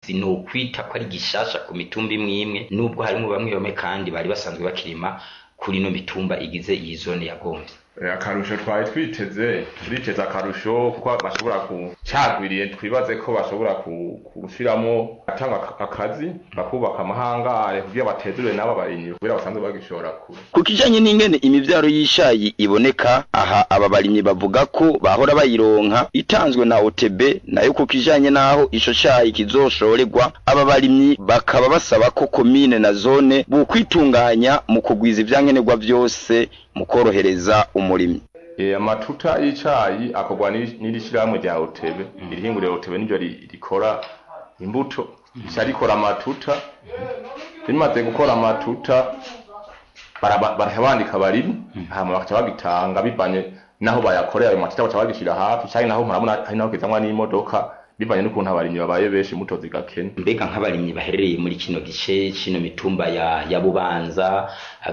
sinokwita ko ari gishasha ku mitumba imwe imwe nubwo harimo bamwe bamwe kandi bari basanzwe bakirima kuri ino mitumba igize iyi zone ya Gomvyi akarusho twari twiteze turiteze akarusho kuko bashobora kucagwiriye twibaze ko bashobora gushiramo atanga akazi bakubaka amahangare kugira batezure n'abo barimyi kubera basanzwe bagishora kure ku kijanye n'ingene imivyaro y'ishayi iboneka aha aba barimyi bavuga ko bahora bayironka itanzwe na OTB nayo ku kijanye n'aho ico cayi kizoshorerwa aba barimyi bakaba basaba ko komine na zone bukwitunganya mu kugwiza ivyankenerwa vyose mu korohereza umurimyi amatuta y'icayi akorwa n'iri shirahamwe rya otebe iri hinguriro otebe niryo rikora imbuto rica rikora amatuta rimaze gukora amatuta barabandika abarimyi hama bakaca bagitanga bivanye naho bayakorera ayo matuta baca bagishira hafi canke naho murabona hari naho kizanwa n'imodoka bivanye n'ukuntu abarimyi babaye benshi muto zigakena mbega nk'abarimyi baherereye muri kino gice kino mitumba ya ya bubanza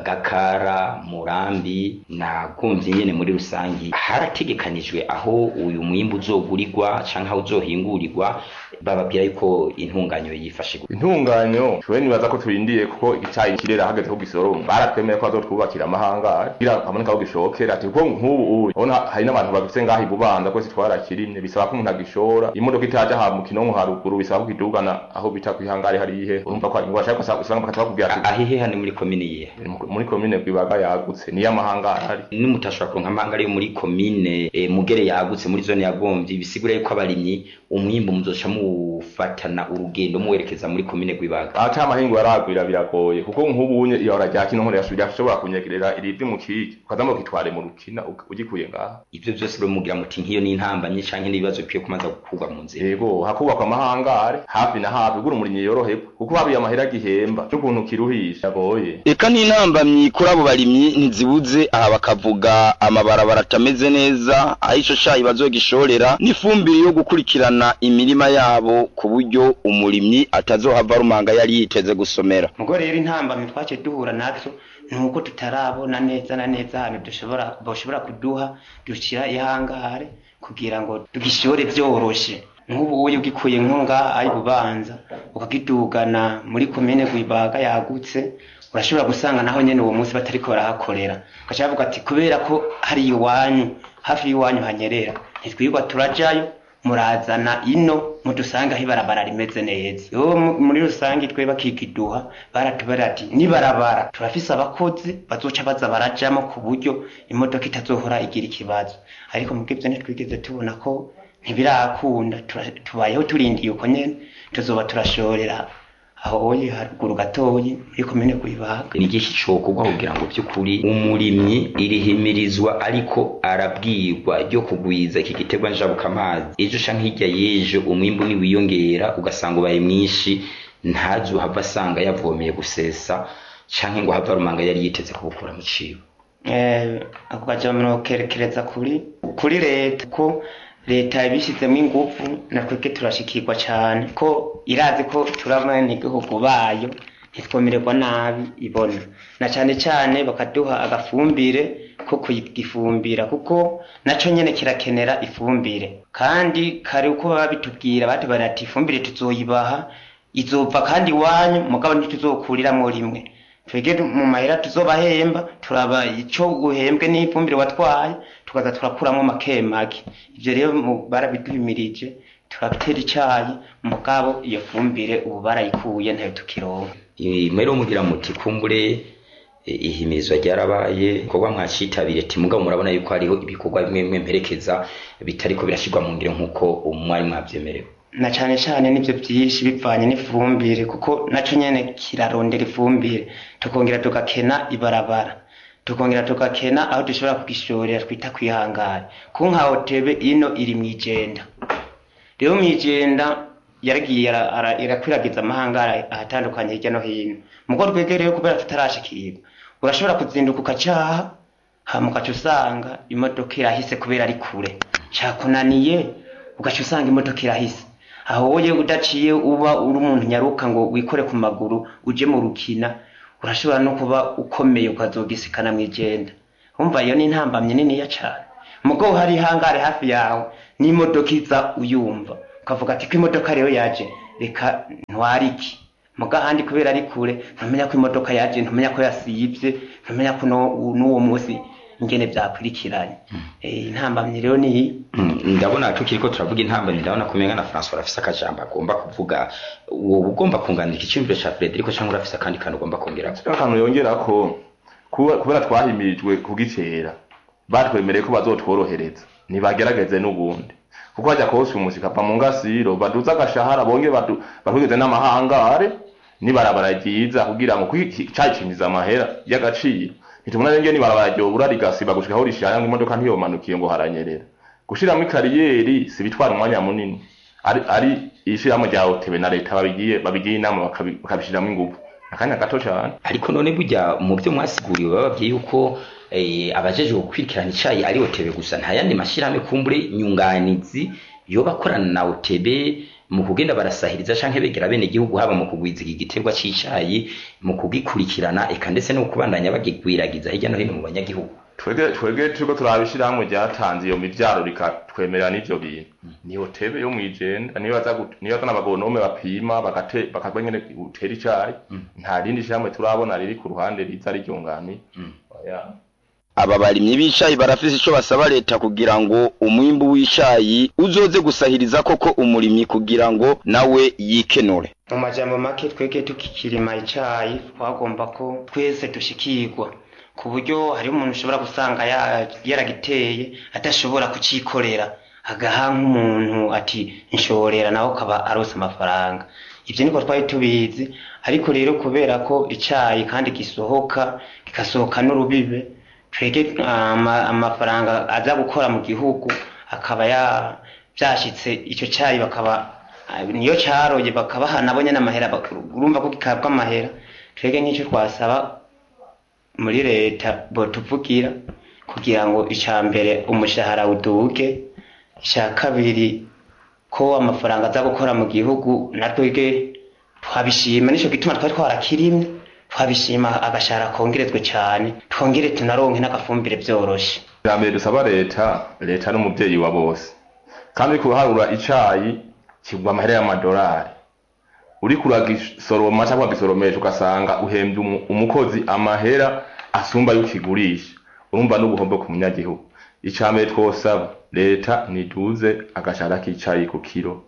gakara murambi na gomvyi nyene muri rusangi harategekanijwe aho uyu mwimbu uzogurirwa canke aho uzohingurirwa bababwira yuko intunganyo yifashe intunganyo twe nibaza ko turindiye kuko icayi kirera hageze ko gisoroma baratwemeye ko bazotwubakira amahangari kugira haboneka aho gishokera ati kuko nk'ubu urabona hari n'abantu bagifise ngaho ibubanza kwese twarakirimye bisaba ko umuntu agishora imodoka itaja ha mu kinonko haruguru bisaba ko kidugana aho bita kwihangari harihe urumva ko ingwa shaka usanga bakaca bakubwira ati ahihe hano muri komine yihe muri komine gwibaga yagutse niyo amahangari ari nimutashobora kuronka amahangari yo muri komine e, mugere yagutse muri zone ya gomvyi bisigura yuko abarimyi umwimbu muzoca mufatana urugendo muwerekeza muri komine gwibaga ata amahingo yaragwira biragoye kuko nk'ubunye ihora rya kino nkore yasubira ashobora kunyegerera irivi mu kiki ukazamo kitware mu rukina ugikuye ngaha ivyo byose rero mugira muti nk'iyo ni intambamye canke n'ibibazo bikwiye kumaza gukurwa mu nzira yego hakubakwa amahangare hafi na hafi gura umurimyi yoroherwa kuko habiye amahera gihemba c'ukuntu kiruhisha agoye eka n'intambamyi kuri abo barimyi ntizibuze aha bakavuga amabarabara atameze neza aho ico cayi bazogishorera n'ifumbire yo gukurikirana imirima yabo ku buryo umurimyi atazohava rumanga yari yiteze gusomera mugo rero intambamyi twace duhura nazo nuko tutarabona neza na neza ahantu dushobora boshobora kuduha dushira ihangare kugira ngo tugishore vyoroshe nk'ubu uyo ugikuye nkunga ayi bubanza ukagidugana muri komine gwibaga yagutse urashobora gusanga naho nyene uwo munsi batariko barahakorera ugaca bavuga ati kubera ko hari iwanyu hafi y'iwanyu hanyerera ntitwirwa turajayo murazana ino mudusanga aho ibarabara rimeze neza yo muri rusange twe bakikiduha baratubara ati nibarabara turafise abakozi bazoca baza barajamo ku buryo imodoka itazohora igira ikibazo ariko mubwivyo ntitwigeze tubona ko ntibirakunda tubayeho turindiye uko nyene tuzoba turashorera aho oye haruguru gatoyi muri komine kuyibaga ni igihe cokorwa kugira ngo by'ukuri umurimyi irihimirizwa ariko arabwirwa ryo kugwiza iki giterwa njabuka amazi ejo canke hirya y'ejo umwimbu niwiyongera ugasanga ubaye mwinshi ntazohava asanga yavomeye gusesa canke ngo hava rumanga yari yiteze kubukura mu cibo ako kajamiro kerekereza kuri kuri leta ko leta yabishizemo ingufu natwebwe turashikirwa cyane ko irazi ko turabona igihugu bayo ntitwomererwa nabi ibona na cyane cyane bakaduha agafumbire ko kugifumbira kuko naco nyene kirakenera ifumbire kandi kare uko baba bitubwira batubara ati ifumbire tuzoyibaha izova kandi iwanyu mugabo ntituzokuriramwo rimwe twege mu mahera tuzobahemba turaba ico uhembwe n'ifumbire watwaye tukaza turakuramo make make ivyo rero barabiduhimirije turatera icayi mugabo iyo fumbire ubu barayikuye ntayo tukironka mwero mugira muti kumbure ihimizwa ryarabaye ibikorwa mwacitabire ati mugabo murabona yuko hariho ibikorwa bimwe bimwe mperekeza bitariko birashirwa mu ngiro nk'uko umwari mwavyemerewe na cane cane nivyo vyinshi bivanye n'ifumbire kuko naco nyene kirarondera ifumbire tukongera tugakena ibarabara tukongera tugakena aho dushobora kugishorera twita kwihangara ku nka hotebe ino iri mwijenda rero mwijenda yaragiye irakwiragiza amahangara ahatandukanye hirya no hino mugo rwegereyo kubera tutarashikirwa urashobora kuzinduka ukacaha hama ugaca usanga imodoka irahise kubera ari kure cakunaniye ugaca usanga imodoka irahise aho wowe udaciye uba uri umuntu nyaruka ngo wikore ku maguru uje mu rukina urashobora no kuba ukomeye ukazogisikana mwijenda umva iyo ni intambamye niniya cane mugo hari ihangare hafi yawe n'imodoka iza uyumva ukavuga ati ko imodoka rero yaje reka ntwariki muga handi kubera ari kure ntumenya ko imodoka yaje ntumenya ko yasivye ntumenya ko no- n'uwo munsi ingene vyakurikiranye Eh, intambamyi rero niyi Mm, ndabona tukiriko turavuga intambamyi ndabona kumenga na François arafise akajambo agomba kuvuga wowe ugomba kunganira icyumviro ca Frederico cyangwa urafise akandi kantu ugomba kongerako akantu yongera ko kuba- kubera twahimirijwe kugitera batwemereye ko bazotworohereza ntibagerageze n'ubundi kuko hajya kose umusi kava mu ngasiro baduze agashahara bonge badu- batwigeze n'amahangare nibarabara ryiza kugira ngo cacimiza amahera y'agaciro ntitumuna renge nibarabara ryobura rigasiba gushika aho rishaya ngo imodoka ntiyomanukiye ngo haranyerera gushiramo ikariyeri si bitwara umwanya munini ari, ari ishiramo rya otebe na leta babigiye babigiye inama bakabi- bakabishiramo ingufu akanya gato cane ariko none burya mu byo mwasiguriwe bababwiye yuko eh, abajeje gukurikirana icayi ari otebe gusa nta yandi mashirahamwe kumbure nyunganizi yoba akorana na otebe mu kugenda barasahiriza canke begera bene gihugu haba mu kugwiza iki giterwa c'icayi mu kugikurikirana eka ndetse no kubandanya bagigwiragiza hirya no hino mu banyagihugu twege twege turiko turabishirahamwe ryatanze iyo mivyaro rikatwemerera n'ivyo bintu ni hotebe yo mwijenda niyo baza gut- niyo bazana abagonome bapima bagate bakagwa nyene utera icayi nta rindi shirahamwe turabona riri ku ruhande riza riryunganiye oya aba barimyi b'icayi barafise ico basaba leta kugira ngo umwimbu w'icayi uzoze gusahiriza koko umurimyi kugira ngo nawe yikenure mu majambo make twege tukikirima icayi twagomba ko twese dushikirwa ku buryo hari umuntu ushobora gusanga ya- yaragiteye adashobora kucikorera agaha nk'umuntu ati nshorera nawe ukaba arose amafaranga ivyo niko twari tubizi ariko rero kubera ko icayi kandi gisohoka kigasohoka n'urubibe twege ama- amafaranga aza gukora mu gihugu akaba ya vyashitse ico cayi bakaba Ah, niyo caroye bakabaha nabo nyene amahera bak- urumva ko gikabwa amahera twege nk'icyo twasaba muri leta botuvugira kugira ngo ica mbere umushahara uduge ica kabiri ko amafaranga aza gukora mu gihugu natwege twabishima nico gituma twari twarakirimye twabishima agashahara kongerezwe cane twongere tunaronke n'agafumbire vyoroshe mbere dusaba leta leta n'umuvyeyi wa bose kandi kuharura icayi kigwa amahera y'amadolari uriko uragisoroma cyangwa wagisoromesha ugasanga uhembye umu- umukozi amahera asumba y'ukigurisha urumva n'ubuhombo ku munyagihugu icambere twosaba leta niduze agashahara k'icayi ku kiro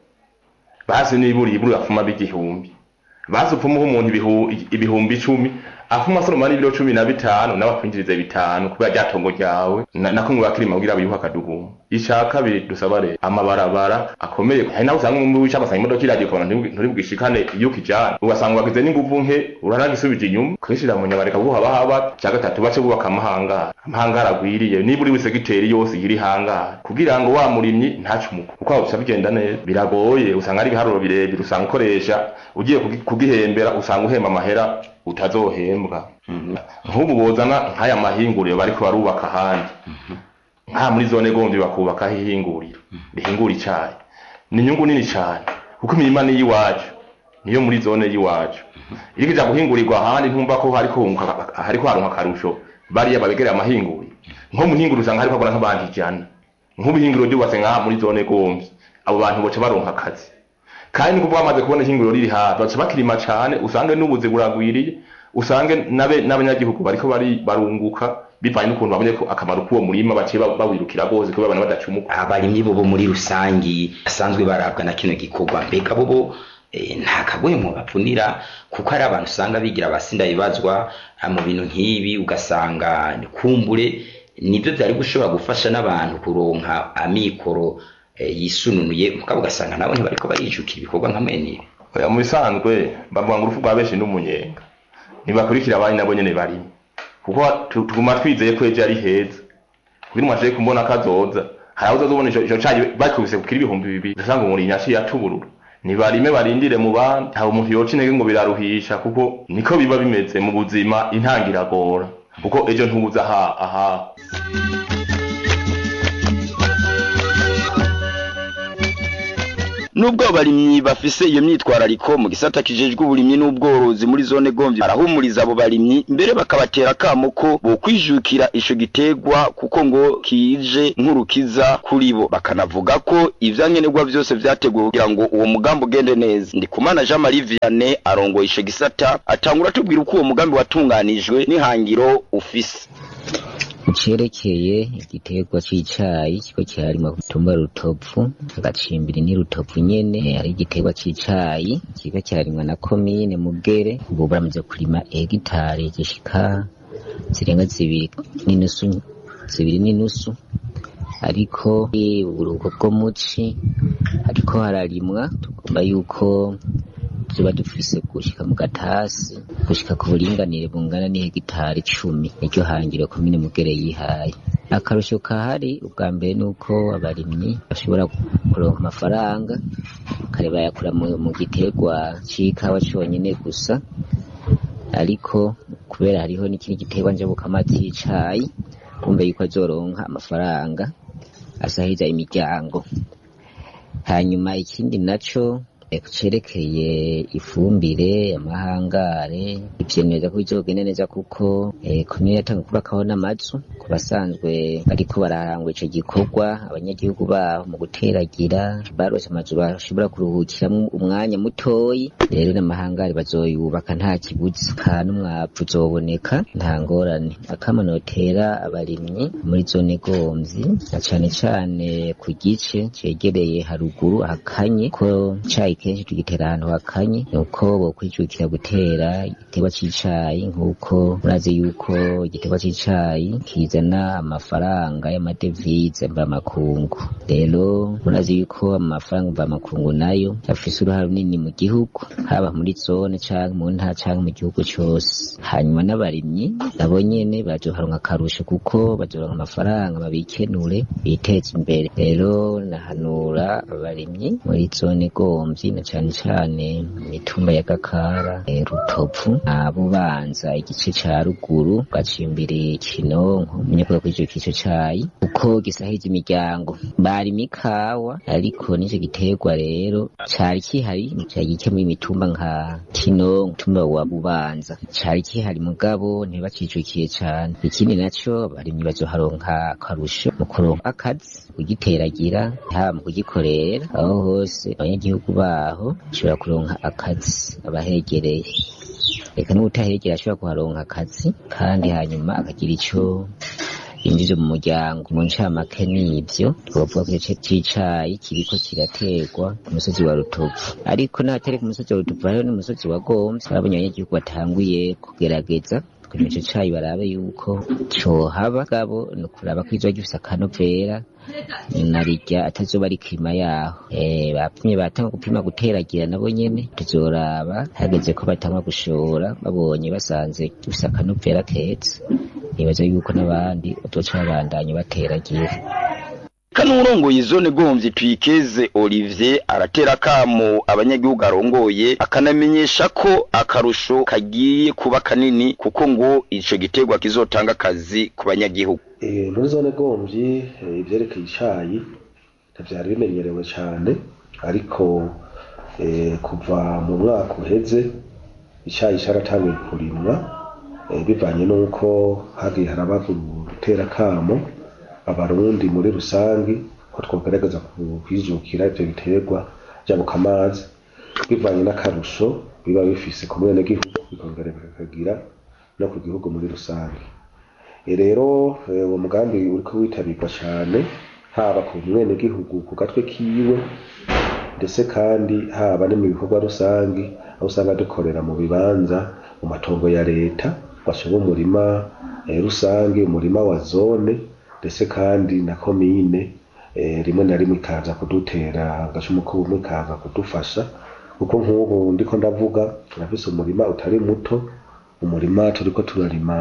basi nibura ibura afuma b'igihumbi basi upfumuha umuntu ibihu- ibihumbi icumi afuma asoroma n'ibiro cumi na bitanu nawe akwinjiriza bitanu kubera rya tongo ryawe na- nako ngo bakirima kugira biyuhe akadugumu ica kabiri dusaba leta amabarabara akomeye hari naho usanga umwe wica agasanga imodoka iragiye ukabona nturi- nturi bwishikane iyo ukijana ugasanga wagize n'inguvu nke uranagisubije inyuma kwishira mu nyama reka buha bahaba cya gatatu bace bubaka amahangara amahangara agwiriye niba uri segiteri yose iri hangara kugira ngo wa murimyi ntacumuke uko waba uca bigenda neza biragoye usanga ari ibiharuro birebire usanga ukoresha ugiye kugi- kugihembera usanga uhemba amahera utazohembwa nk'ubu bozana nk'aya mahinguriro bariko barubaka ahandi nka muri zone gombi bakubakaho ihinguriro rihingura icayi ni inyungu nini cane kuko imirima ni iyiwacu niyo muri zone y'iwacu iriko ija guhingurirwa ahandi ntumva ko hariko hunguka- hariko haronka akarusho bariya babegereye amahinguriro nko mu hinguriro usanga hariko hakora nk'abantu ijana nk'ubuhinguriro ryubatse ngaha muri zone gombi abo bantu boca baronka akazi kandi nuko bamaze kubona ihinguriro riri hafi baca bakirima cane usange n'ubuzi buragwiriye usange nabe n'abanyagihugu bariko bari barunguka bivanye n'ukuntu babonye ko akamaro k'uwo murima baciye ba- bawirukira rwose kubera abantu badacumuka abarimyi bobo muri rusangi basanzwe barabwa na kino gikorwa mbega bobo eh, nta kagwemo bapfunira kuko hari abantu usanga bigira abasinda bibazwa ah, mu bintu nk'ibi ugasanga kumbure nibyo byari gushobora gufasha n'abantu kuronka amikoro eh, yisununuye mugabo ugasanga nabo ntibariko barijukira ibikorwa nka mwene ibi oya mu bisanzwe bavuga ngo urupfu rwa benshi n'umunyenga ntibakurikira abandi nabo nyene barimo kuko tu- tuguma twizeye ko ejo ari heza kugira umuntu aje kumbona kazoza hari aho uzazobona ico ico cayi bakubise kukira ibihumbi bibiri usanga umurimyi yaciye atuburura nibarime barindire mu bandi nta umuntu yoca intege ngo biraruhisha kuko niko biba bimeze mu buzima intangiragora kuko ejo ntubuza aha aha nubwo abarimyi bafise iyo myitwarariko mu gisata kijejwe uburimyi n'ubworozi muri zone gomvyi barahumuriza abo barimyi mbere bakabatera akamo ko bokwijukira ico gitegwa kuko ngo kije nk'urukiza kuri bo bakanavuga ko ivyankenerwa vyose vyateguwe kugira ngo uwo mugambi ugende neza ndikumana jean marie vianney arongoye ico gisata atangura atubwira uko uwo mugambi watunganijwe n'ihangiro ufise cerekeye igiterwa c'icayi kiko kiharimwa ku mutumba rutovu agacimbiri ni rutovu nyene hari igiterwa c'icayi kiko kiharimwa na komine mugere ubu baramaze kurima hegitari zishika zirenga zibiri n'inusu zibiri n'inusu ariko uburuhuko bwo muci ariko hararimwa tugomba yuko tuba dufise gushika mu gatasi gushika ku buringanire bungana n'ihegitari cumi niryo hangiro komine mugere yihaye akarusho kahari ubwa mbere nuko abarimyi bashobora kuronka amafaranga kare bayakura mu, mu giterwa c'ikawa conyene gusa ariko kubera hariho n'ikindi giterwa njabukama c'icayi kumbe yuko azoronka amafaranga asahiza imiryango hanyuma ikindi naco cerekeye ifumbire amahangare ivyemeza ko bizogenda neza kuko komine yatanga kubakaho n'amazu ku basanzwe bariko bararangwa ico gikorwa abanyagihugu baho mu guteragira barose amazu bashobora kuruhukiramwo umwanya mutoyi rero n'amahangare bazoyubaka nta kibuza ka n'umwavu uzoboneka nta ngorane akama notera abarimyi muri zone gomvyi na cane cane ku gice cegereye haruguru hakanye ko cayi kenshi tugitera ahantu hakanye nuko bokwijukira gutera igiterwa c'icayi nk'uko murazi yuko igiterwa c'icayi kizana amafaranga y'amadevize mvamakungu rero murazi yuko amafaranga mvamakungu nayo afise uruhare runini mu gihugu haba muri zone canke mu ntara canke mu gihugu cose hanyuma n'abarimyi nabo nyene bazoharonka akarusho kuko bazoronka amafaranga babikenure biteze imbere rero nahanura abarimyi muri zone gomvyi na cane cane mitumba ya Gakara e, Rutovu na Bubanza igice ca ruguru gacimbiri Kinonko munyakuba kuri ico kico cayi uko gisahije imiryango bari mikawa ariko nico giterwa rero cari kihari cari gike muri mitumba nka Kinonko mutumba wa Bubanza cari kihari mugabo ntibacijukiye cane ikindi naco abarimyi bazoharonka akarusho mu kuronka akazi kugiteragira haba mu kugikorera aho hose abanyagihugu baho ashobora kuronka akazi abahegereye reka n'ubutahegera ashobora kuharonka akazi kandi hanyuma akagira ico yinjije mu muryango mu ncamake n'ivyo twovuga ko igice c'icayi kiriko kiraterwa ku musozi wa rutovu ariko n'ahatari ku musozi wa rutovu hariho n'umusozi wa gomvyi babonye abanyagihugu batanguye kugerageza kugira ico cayi barabe yuko cohaba gabo ni ukuraba ko izoba gifise akanovera narirya atazoba ari kirima yaho eh bapimye batanga gupima guteragira nabo nyene tuzoraba hageze ko batanga gushora babonye basanze gifise akanovera keza nibaza yuko n'abandi bazoca babandanya bateragira kanurongoye zone gomvyi twikeze Olivier aratera kamo abanyagihugu arongoye akanamenyesha ko akarusho kagiye kuba kanini kuko ngo ico giterwa kizotanga akazi ku banyagihugu Eh, muri zone gomvyi eh, ivyerekeye icayi ntivyari bimenyerewe cane ariko eh, kuva mu mwaka uheze icayi caratanguye kurimwa eh, bivanye n'uko hagiye haraba gutera kamo abarundi muri rusangi ko twogerageza kwijukira ivyo biterwa jabuka amazi bivanye n'akarusho biba bifise ku mwenegihugu bikongera bikagira no ku gihugu muri rusange E rero eh, uwo mugambi uriko witabirwa cane haba ku mwenegihugu ku gatwe kiwe ndetse kandi haba no mu bikorwa rusangi aho usanga dukorera mu bibanza mu matongo ya leta washoba umurima eh, rusange umurima wa zone ndetse kandi na komine eh, rimwe na rimwe ikaza kudutera agacumu k'ubumwe ikaza kudufasha kuko nk'ubu ndiko ndavuga turafise umurima utari muto umurima turiko turarima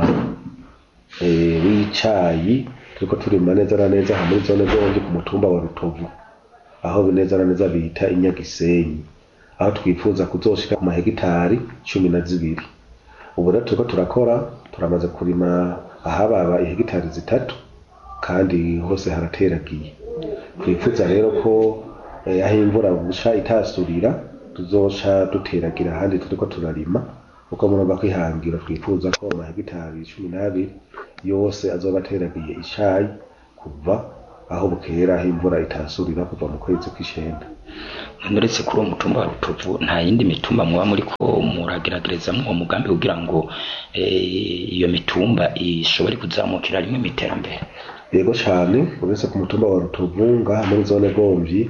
eh, w'icayi turiko turima neza na neza aha muri zone zombi ku mutumba wa rutovu aho neza na neza bita inyagisenyi aho twifuza kuzoshika ku mahegitari cumi na zibiri ubu rero turiko turakora turamaze kurima ahababa ihegitari zitatu kandi hose harateragiye twifuza rero ko eh, aho imvura guca itasurira tuzoca duteragira ahandi turiko turarima kuko murumva ko ihangiro twifuza ko amahegitari cumi n'abiri yose azoba ateragiye icayi kuva aho bukera aho imvura itasurira kuva mu kwezi kw'icenda uretse kuri uwo mutumba wa rutovu nta yindi mitumba muba muriko murageragerezamwo uwo mugambi kugira ngo eh, iyo mitumba ishobore kuzamukira rimwe mu iterambere yego cane uretse ku mutumba wa rutovu ngaha muri zone gomvyi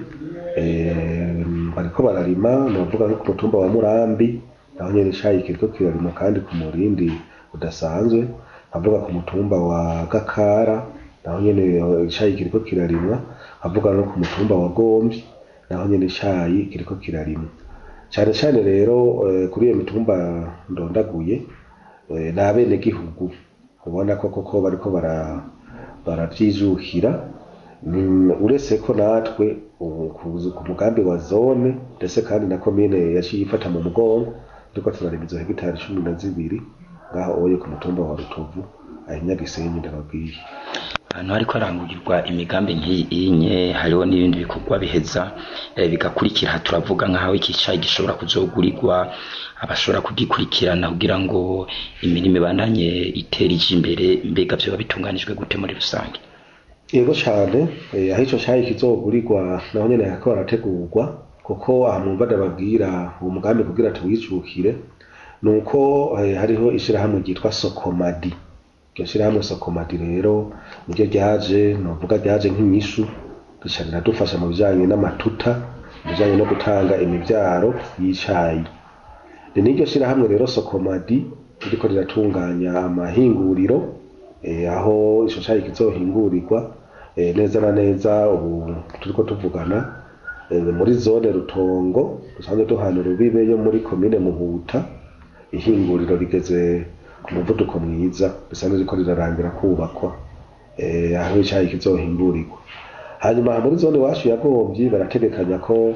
eh, bariko bararima novuga nko ku mutumba wa murambi naho nyene icayi kiriko kirarima kandi ku murindi udasanzwe avuga ku mutumba wa gakara naho nyene icayi kiriko kirarimwa avuga no ku mutumba wa gomvyi naho nyene icayi kiriko kirarimwa cane cane rero eh, kuri iyo mitumba ndondaguye eh, ni abenegihugu ubona ko koko bariko bara baravyijukira Mm, uretse ko natwe ubu ku- ku mugambi wa zone ndetse kandi na komine yaciye ifata mu mugongo turiko turarima izo hegitari cumi na zibiri ngaho oye ku mutumba wa rutovu aho nyagisenyi ndababwiye ahantu hariko harangurirwa imigambi nk'iyinye hariho n'ibindi bikorwa biheza eh, bigakurikira turavuga nk'aho iki cayi gishobora kuzogurirwa abashobora kugikurikirana kugira ngo imirimo ibandanye itera ije imbere mbega vyoba bitunganijwe gute muri rusange yego cane eh, aho ico cayi kizogurirwa naho nyene hariko harategurwa kuko aha mwumva ndababwira uwo mugambi kugira tuwijukire nuko eh, hariho ishirahamwe ryitwa sokomadi iryo shirahamwe sokomadi rero niryo ryaje novuga ryaje nk'inyishu rica riradufasha mu bijanye n'amatuta mu bijanye no gutanga imivyaro y'icayi ni n'iryo shirahamwe rero sokomadi ririko riratunganya amahinguriro eh, aho ico cayi kizohingurirwa eh, neza na neza ubu turiko tuvugana eh, muri zone rutongo dusanzwe duhana urubibe yo muri komine muhuta ihinguriro rigeze ku muvuduko mwiza risanzwe riko rirarangira kubakwa eh, aho icayi kizohingurirwa hanyuma aha muri zone iwacu ya gomvyi barategekanya ko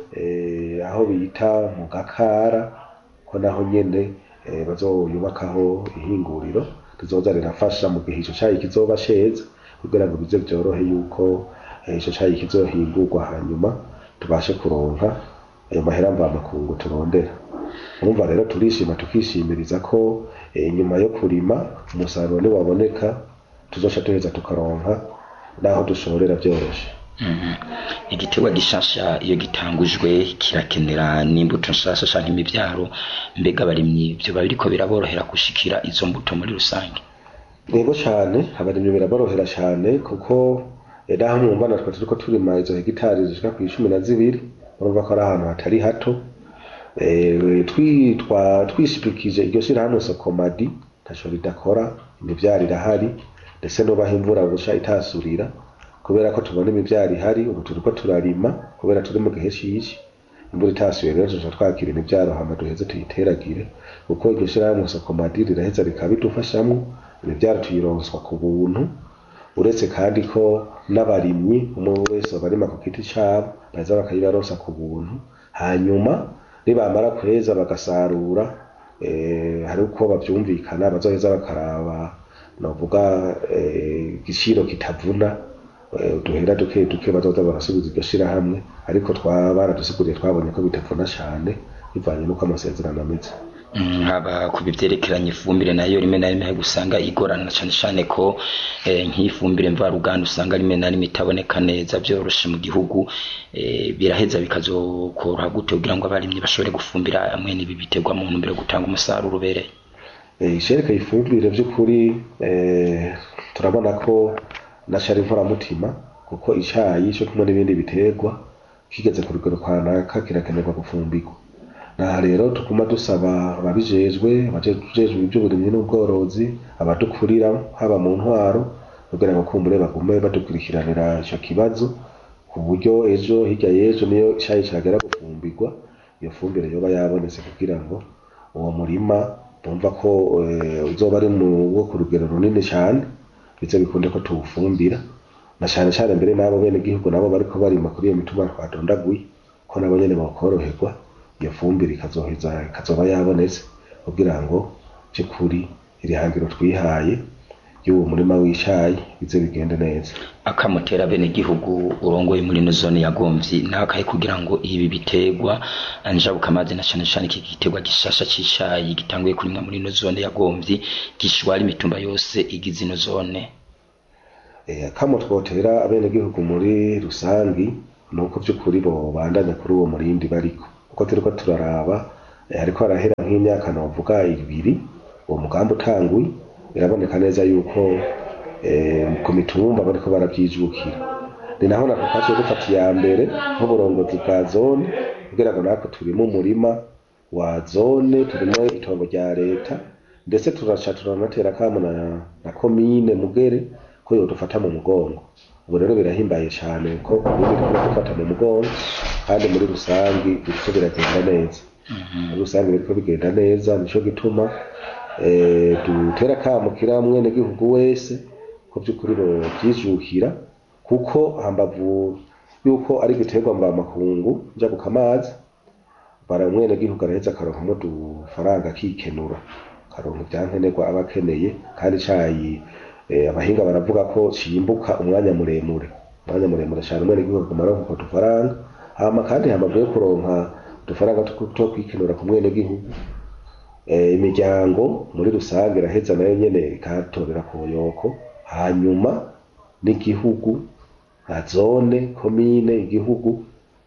eh, aho bita mu gakara ko naho nyene eh, bazoyubakaho ihinguriro rizoza rirafasha mu gihe ico cayi kizoba ceza kugira ngo bize vyorohe yuko eh, ico cayi kizohingurwa hanyuma tubashe kuronka ayo mahera mvamakungu turondera urumva rero turishima tukishimiriza ko eh, nyuma yo kurima umusaruro niwaboneka tuzoca duheza tukaronka naho dushorera vyoroshe Mhm. igiterwa gishasha iyo gitangujwe kirakenera n'imbuto nshasha canke imivyaro mbega abarimyi vyoba biriko biraborohera gushikira izo mbuto muri rusange yego cane abarimyi biraborohera cane kuko eh, naho mwumva natwe turiko turima izo hegitari zishika ku icumi na zibiri urumva ko ari ahantu hatari hato Eh, twitwa twishipikije iryo shirahamwe sokomadi ntaco ridakora imivyaro irahari ndetse nubaho imvura buca itasurira kubera ko tubona imivyaro ihari ubu turiko turarima kubera turi mu gihe cici imvura itasuye rero tuca twakira imivyaro hama duheze tuyiteragire kuko iryo shirahamwe sokomadi riraheza rikabidufashamwo imivyaro tuyironswa ku buntu uretse kandi ko n'abarimyi umwe wese barima ku giti cabo baza bakayibaronsa ku buntu hanyuma nibamara kweza bagasarura eh, hari uko bavyumvikana bazoheza bakaraba novuga eh, igiciro kitavuna eh, uduhera duke duke bazoza barasubiza iryo shirahamwe ariko twa baradusiguriye twabonye ko bitavuna cane bivanye n'uko amasezerano ameze Mm, haba ku bivyerekeranye ifumbire nayo rimwe na rimwe usanga igorana cane cane ko eh, nk'ifumbire mvaruganda usanga rimwe na rimwe itaboneka neza vyoroshe mu gihugu eh, biraheza bikazokoroha gute kugira ngo abarimyi bashobore gufumbira mwene ibi biterwa mu ntumbero yo gutanga umusaruro ubereye Eh, ishereka ifumbire by'ukuri eh, turabona ko na cari inkoramutima kuko icayi co kumwe n'ibindi biterwa kigeze ku rugero kanaka kirakenerwa gufumbirwa naha rero tuguma dusaba ababijejwe abajejwe iby'uburimyi n'ubworozi abadukurira haba mu ntwaro kugira ngo kumbure bagume badukurikiranira ico kibazo ku buryo ejo hirya y'ejo niyo icayi cagera gufumbirwa iyo fumbire yoba yabonetse kugira ngo uwo murima bumva ko eh, uzoba ari mu wo ku rugero runini cyane bize bikunde ko tuwufumbira na cyane cyane mbere n'abo bene gihugu nabo bariko barima kuri iyo mituma twadondaguye ko nabo nyene bokoroherwa iyo fumbire ikazoheza ikazoba yabonetse kugira ngo by'ukuri iri hangiro twihaye y'uwo murima w'icayi bize bigende neza akamutera bene gihugu urongoye muri no zone ya Gomvyi nakaye kugira ngo ibi biterwa njabuka amazi na cyane cyane iki giterwa gishasha cicayi gitanguye kurimwa muri no zone ya Gomvyi gishwara imitumba yose igize ino zone Eh, kamo twotera abenegihugu muri rusangi ni uko by'ukuri bo bandanya kuri uwo murindi bariko kuko turiko turaraba eh, hariko harahera nk'imyaka novuga ibiri uwo mugambi utanguye biraboneka neza yuko eh, ku mitumba bariko baravyijukira ni naho nako twaciye dufata iya mbere nk'uburongozi bwa zone kugira ngo natwe turimo umurima wa zone turimo itongo rya leta ndetse turaca turanatera kamo na, na komine mugere ko yodufata mu mugongo ubu rero birahimbaye cyane ko komine iriko dufata mu mugongo kandi muri rusangi biriko biragenda neza muri rusange biriko bigenda neza nico gituma eh, dutera kamo kira mwene gihugu wese ko by'ukuri bovyijukira kuko hambavu yuko ari igiterwa mvamakungu njabuka amazi bara mwene gihugu araheza akaronkamwo udufaranga akikenura akaronka ivyankenerwa aba akeneye kandi icayi eh, abahinga baravuga ko cimbuka umwanya muremure umwanya muremure cane umwene gihugu aguma aronka utwo dufaranga hama kandi hambavu yo kuronka udufaranga two two kwikenura ku mwene gihugu eh, imiryango muri rusange iraheza nayo nyene ikatorera ku buyoko hanyuma n'igihugu nka zone komine igihugu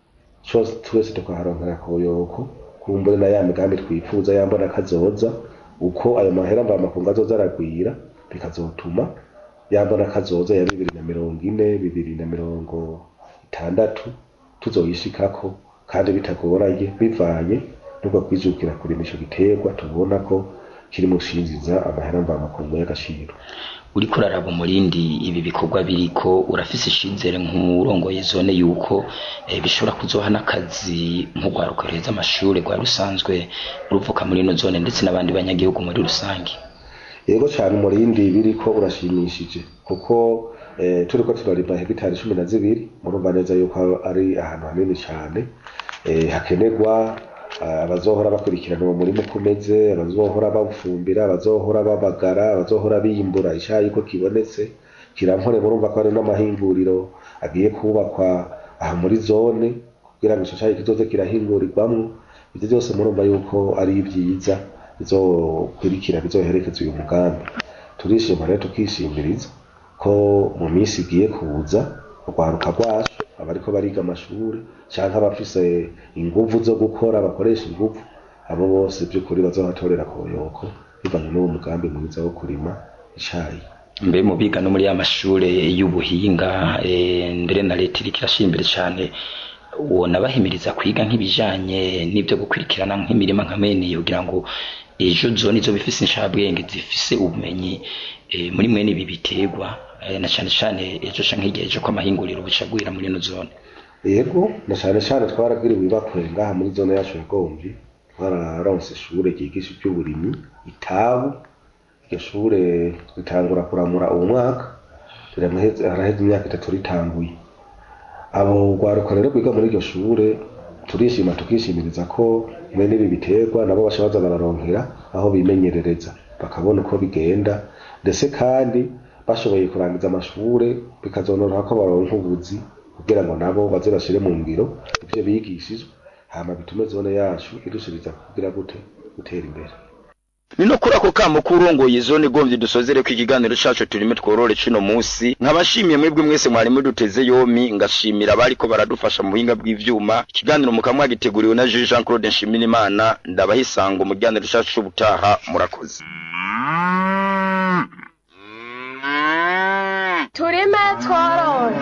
cose twese tukaharonkera ku buyoko kumbure na ya migambi twifuza yambona kazoza uko ayo mahera mvamakungu azoza aragwira bikazotuma yambona kazoza ya bibiri na mirongo ine bibiri na mirongo itandatu tuzoyishikako kandi bitagoranye bivanye n'ubwo kwijukira kurima ico giterwa tubona ko kiri mu shinziza amahera mvamakungu y'agaciro uriko uraraba umurindi ibi bikorwa biriko urafise icizere nk'urongoye zone yuko eh, bishobora kuzoha n'akazi nk'urwaruka ruheza amashure rwari rusanzwe ruvuka muri ino zone ndetse n'abandi banyagihugu muri rusange yego cyane umurindi biriko urashimishije kuko eh, turiko turarima hegitari cumi na zibiri murumva neza yuko ari ahantu hanini cyane eh, hakenerwa ah, abazohora bakurikirana uwo murima uko umeze abazohora bawufumbira abazohora babagara abazohora biyimbura icayi ko kibonetse kirampore murumva ko hari n'amahinguriro agiye kubakwa aha muri zone kugira ngo ico cayi kizoze kirahingurirwamwo ivyo byose murumva yuko ari vyiza bizokurikira bizoherekeza uyu mugambi turishima rero tukishimiriza ko mu minsi igiye kuza urwaruka rwacu abariko bariga amashuri canke abafise inguvu zo gukora bakoresha inguvu abo bose by'ukuri bazobatorera koyoko bivanye n'uwo mugambi mwiza wo kurima icayi mbe mu biga no muri ya mashure y'ubuhinga eh, mbere na leta iriko irashira imbere cane wona bahimiriza kwiga nk'ibijanye n'ibyo gukurikirana nk'imirima nka mene iyo kugira ngo ejo zone izo bifise inshabwenge zifise ubumenyi eh, muri mwene ibi biterwa eh, na cane cane ejo canke hirya ejo ko amahinguriro bicagwira muri ino zone yego na cane cane twaragiriwe ibakwe ngaha muri zone yacu ya Gomvyi twararonse ishure ryigisha ivy'uburimyi itabu iryo shure ritangura kuramura uwo mwaka riramaheze haraheze imyaka itatu ritanguye abo rwaruka rero rwiga muri iryo shure turishima tukishimiriza ko bene ibi biterwa nabo baca baza bararonkera aho bimenyerereza bakabona uko bigenda ndetse kandi bashoboye kurangiza amashure bikazonoroha ko baronka ubuzi kugira ngo nabo baze bashire mu ngiro ivyo bigishijwe hama bitume zone yacu irushiriza kugira gute gutera imbere ni no kuri ako kamo k'urongoye zone gomvye dusozere ko ikiganiro cacu turime tworore cino musi nkabashimiye mwebwe mwese mwari muduteze yomi ngashimira abariko baradufasha mu buhinga bw'ivyuma ikiganiro mukamwa giteguriwe na Jules Jean Claude Nshimirimana ndabahisanga mu kiganiro cacu c'ubutaha murakoze turime tworore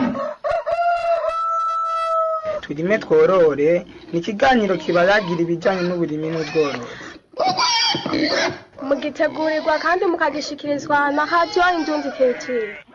turime tworore ni ikiganiro kibayagira ibijyanye n'uburimi n'ubworozi mugitegurirwa kandi mukagishikirizwa na hadiyo indundi keciri